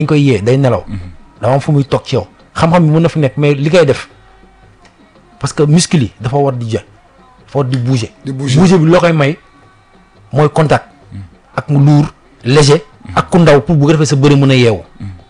dañ koy yee day nelaw dama am fu muy toog ci yow xam-xam bi mën na fi nekk mais li koy def parce que muscle yi dafa war di ja dafa war di bouger Di bouger. bouger bi loo koy may mooy contact ak mu luur léger ak ku ndaw pour bu ko defee sa bëri mën a yeewu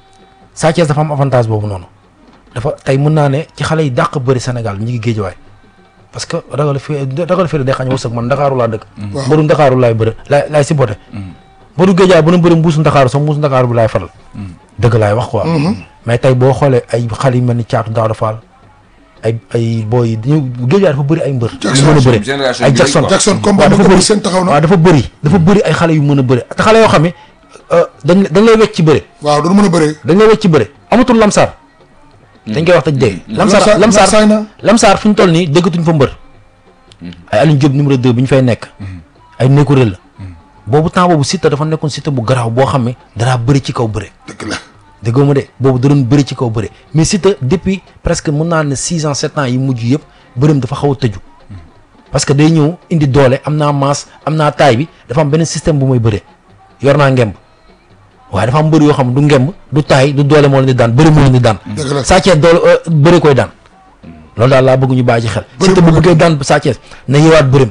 Sa Thiès dafa am avantage boobu noonu dafa tey mën naa ne ci xale yi dàq bëri Sénégal ñi ngi géejawaay parce que ragal fi ragal fi day xañ wërsëg man Ndakaaru laa dëkk Waaw. mbëru Ndakaaru laay bëri laay laay si bote mbëru géejawaay bu na bëri mbuusu Ndakaaru sax mbuusu Ndakaaru bi laay faral dëgg laay wax quoi mais tey boo xoolee ay xale yu mel ni Caatu Daawda Fall ay ay booy yi dañu géejawaay dafa bëri ay mbër Jackson, yu mën a bëri génération ay bi Jackson lañ quoi. Jackson combat waaw ba dafa ko bëri seen taxaw na waaw dafa bëri dafa bëri ay xale yu mën a bëri te xale yoo xam ne euh, dañ dañ lay wecc ci bëri waaw doon mën a bëree dañ lay wecc ci bëri amatul lamsaar dañ koy wax taj dégg lamsaar Lamsaar- lamsaar Lamsaar na. lamsaar fi ñu toll nii déggatuñ fa mbër ay Alioune Diop numéro 2 bi ñu fay nekk ay nekkurel la boobu temps boobu Siteu dafa nekkoon Siteu bu garaaw boo xam ne danaa bëri ci kaw bëri dëgg la déggoo ma de boobu da doon bëri ci kaw bëri mais Siteu depuis presque mën naa ne six ans sept ans yi mujj yëpp bërëm dafa xaw a tëju parce que day ñëw indi doole am naa masse am naa taay bi dafa am beneen système bu muy bëree yor naa ngemb waaye dafa am mbër yoo xam du ngemb du taay du doole moo leen di daan bëri moo leen di daan Dëgg la. Sa Thiès doole euh, bëri koy daan loolu daal laa bëgg ñu bàyyi ci xel Bëri Siteu bu moo bëggee daan Sa Thiès na yeewaat bërëm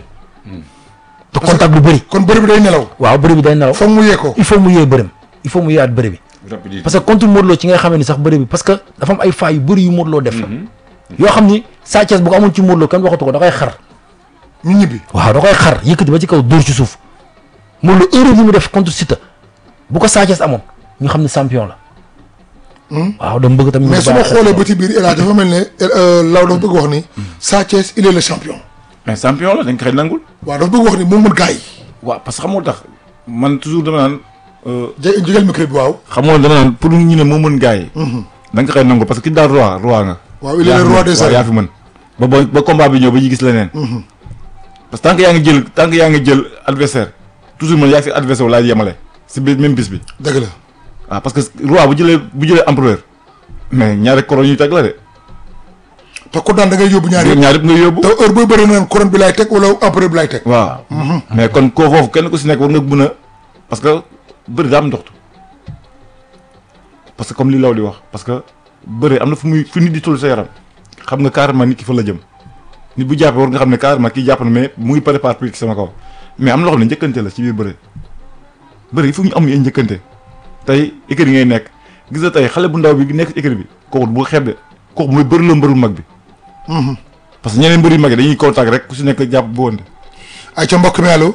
te contact bu bëri kon bëri bi day nelaw waaw bëri bi day nelaw foog mu yee ko il faut mu yee bërëm il faut mu yeewaat bëri bi rapidité parce que contre Modou Lo ci ngay xamee ni sax bëri bi parce que dafa am ay failles yu bëri yu Modou Lo def la yoo xam ni Sa Thiès bu ko amoon ci Modou Lo kenn waxatu ko da koy xar ñu ñibbi waaw da koy xar yëkkati ba ci kaw dóor ci suuf Modou Lo erreur yi mu def contre Siteu bu ko Sa Thiès amoon ñu xam ne champion la waaw dama bëgg tamit ñu mais su ma bàyyi xel xoolee ba ci biir El Hadj dafa mel ne Law dafa bëgg wax ni Sa Thiès il est le champion mais champion la dañ ko xëy nangul. waaw dafa bëgg wax ni moom mën gars yi waaw parce que xamoo tax man toujours dama naan euh, jé jégal micro bi waaw xamoo dama naan pour ñu ne moo mën gars yi. da nga ko xëy nangul parce que ki daal roi roi nga. waaw il est yaa le fi roi mën. des waaw yaa arènes fi mën ba ba ba combat bi ñëw ba ñu gis leneen. parce que tant que yaa ngi jël tant que yaa ngi jël adversaire toujours man yaa fi adversaire laay yemale si biir même bis bi. dëgg la waaw parce que roi bu jëlee bu jëlee empereur mais ñaari koro ñuy teg la de. te ku daan da ngay yóbbu ñaar yëpp ñaar yëpp nga yóbbu. te heure booy bëri naan couronne bi laay teg wala empereur bi laay teg waaw mais kon koo foofu kenn ku si nekk war nga mën a parce que bëri daa am ndoxtu parce que comme li law di wax parce que bëri am na fu muy fu nit di toll sa yaram xam nga carrément nit ki fa la jëm nit bu jàppee war nga xam ne carrément kii jàpp na mais mu ngi préparé pour sama kaw mais am na loo xam ne njëkkante la ci biir bëri bëri il faut ñu am ay njëkkante tey écurie ngay nekk gis nga tey xale bu ndaw bi nekk ci écurie bi kooku bu xeeb de kooku mooy bëri la mbëru mag bi parce que ñeneen mbëri mag yi dañuy contact rek ku si nekk jàpp bu wonte ay ca mbokk mi allo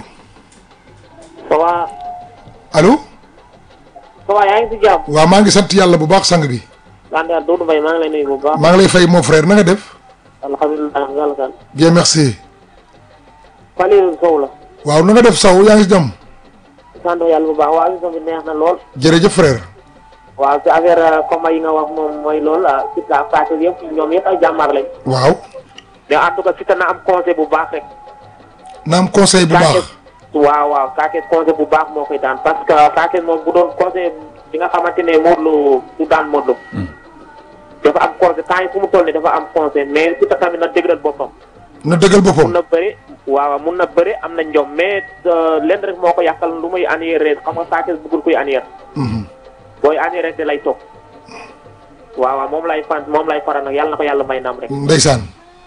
ça va allo ça va yaa ngi si jàmm. waaw maa ngi sant yàlla bu baax sang bi sant yàlla Doudou Mbaye maa ngi lay nuyu bu baax. maa ngi lay fay mon frère na nga def alhamdulilah yàlla sant. bien merci Falilou Sow la. waaw na nga def saw yaa ngi si jàmm sant yàlla bu baax waa émission bi neex na lool. jërëjëf frère waaw si affaire combat yi nga wax moom mooy loolu ah Siteu ak Sa Thiès yëpp ñoom yëpp ay jàmbaar lañ. waaw mais en tout cas Siteu na am conseil bu baax rek. na am conseil bu Sa baax Thiès waaw waaw Sa Thiès conseil bu baax moo koy daan parce que Sa Thiès moom bu doon conseil bi nga xamante ne Modou Lo du daan Modou Lo. dafa am conseil temps yi fu mu toll nii dafa am conseil mais Siteu tamit na dëgëral boppam. na dëggal mun boppam na bëri waaw mun na bëri am na njom mais lenn rek moo ko yàqal lu muy annulé xam nga Sa Thiès bëggul kuy annulé. booy annulé rek da lay toog. waaw waaw moom lay fan moom lay faral nag yàlla na ko yàlla may ndam rek. ndeysaan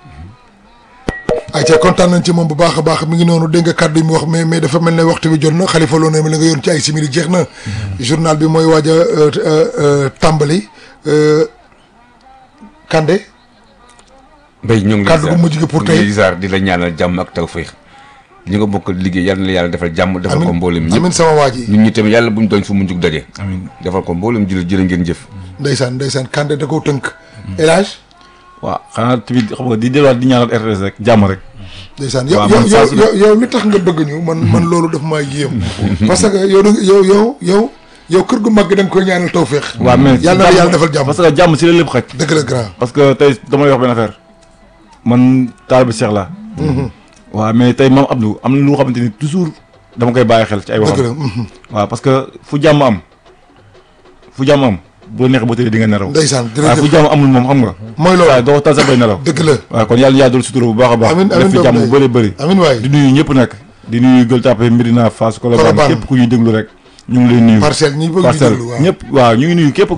ay ca kontaan nañ ci moom bu baax a baax mi ngi noonu dégg nga kàddu yi mu wax mais mais dafa mel ne waxtu bi jot na xalifa loo ne ma la nga yoon ci ay simili jeex na journal bi mooy waaj a euh, euh, euh, tàmbali euh, Kande mbay ñoo ngi lay Kàddu gu ziar. mujj gi pour ñu tey. ngi lay ziar di la ñaanal jàmm ak tawféex ñi nga bokk liggéey yal na la yàlla defal jàmm defal ko mboolem ñëpp amin sama waa ji ñun ñi tamit yàlla buñ doon fu mu jug daje amiin defal ko mboolem jël jërë ngeen jëf ndeysaan ndeysaan Kande da koo tënk élage waaw xanaa tamit xam nga di delluwaat di ñaanal RTS rek jàmm rek ndeysaan yow waaw, yow man saa yow su ne- yow yow li tax nga bëgg ñu man man loolu daf maa yéem parce que yow da nga- yow yow yow yow kër gu mag gi da nga koy ñaanal tawféex waaw mais yàlla na la yàlla defal jàmm parce que jàmm si la lépp xaj dëgg la grand parce que tey dama lay wax benn affaire man taal bi Cheikh la waaw mais tey maam Abdou am na lu xamante ni toujours dama koy bàyyi xel ci ay dëgg waxam la mhm. waaw parce que fu jàmm am fu jàmm am bu la neexee ba tëddee di nga nelaw ndeysaan waaw fu jërëjëf jàmm amul moom xam nga mooy waaw loolu doo tal sax bay nelaw dëgg la waaw kon yàlla yaa doon sutura bu baax a baax Amiin, amiin def fi doom jàmm day. bu bëri bëri amin waay di nuyu ñëpp nag di nuyu Gueule Tapée Médina Fass Colobane Colobane. képp ku ñuy déglu rek ñu ngi lay nuyu parcelle ñi bëgg ñu parcelle déglu waaw ñëpp waaw ñu ngi nuyu képp